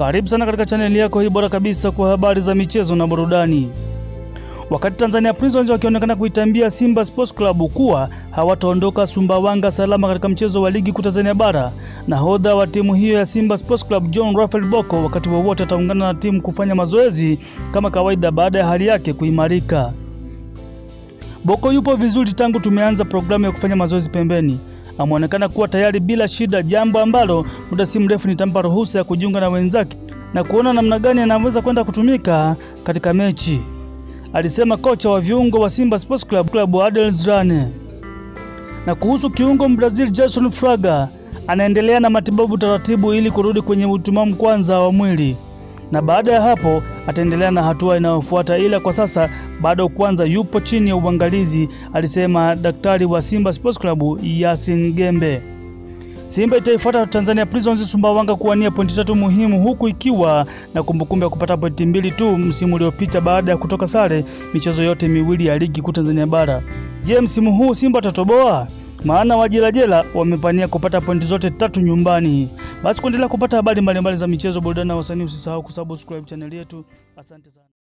Karibu sana katika chaneli yako hii bora kabisa kwa habari za michezo na burudani. Wakati Tanzania Prisons wakionekana kuitambia Simba Sports Club kuwa hawataondoka Sumbawanga salama katika mchezo wa ligi kuu Tanzania bara, nahodha wa timu hiyo ya Simba Sports Club John Raphael Bocco wakati wowote ataungana na timu kufanya mazoezi kama kawaida baada ya hali yake kuimarika. Bocco yupo vizuri tangu tumeanza programu ya kufanya mazoezi pembeni. Ameonekana kuwa tayari bila shida, jambo ambalo muda si mrefu nitampa ruhusa ya kujiunga na wenzake na kuona namna gani anaweza kwenda kutumika katika mechi, alisema kocha wa viungo wa Simba Sports Club, Club Adel Zrane. Na kuhusu kiungo Brazil Jason Fraga, anaendelea na matibabu taratibu ili kurudi kwenye utimamu kwanza wa mwili na baada ya hapo ataendelea na hatua inayofuata, ila kwa sasa bado kwanza yupo chini ya uangalizi, alisema daktari wa Simba Sports Club Yasin Gembe. Simba itaifuata Tanzania Prisons Sumbawanga kuwania pointi tatu muhimu, huku ikiwa na kumbukumbu ya kupata pointi mbili tu msimu uliopita baada ya kutoka sare michezo yote miwili ya ligi kuu Tanzania bara. Je, msimu huu Simba atatoboa? Maana wajelajela wamepania kupata pointi zote tatu nyumbani. Basi kuendelea kupata habari mbalimbali za michezo, burudani na wasanii, usisahau kusubscribe chaneli yetu. Asante sana.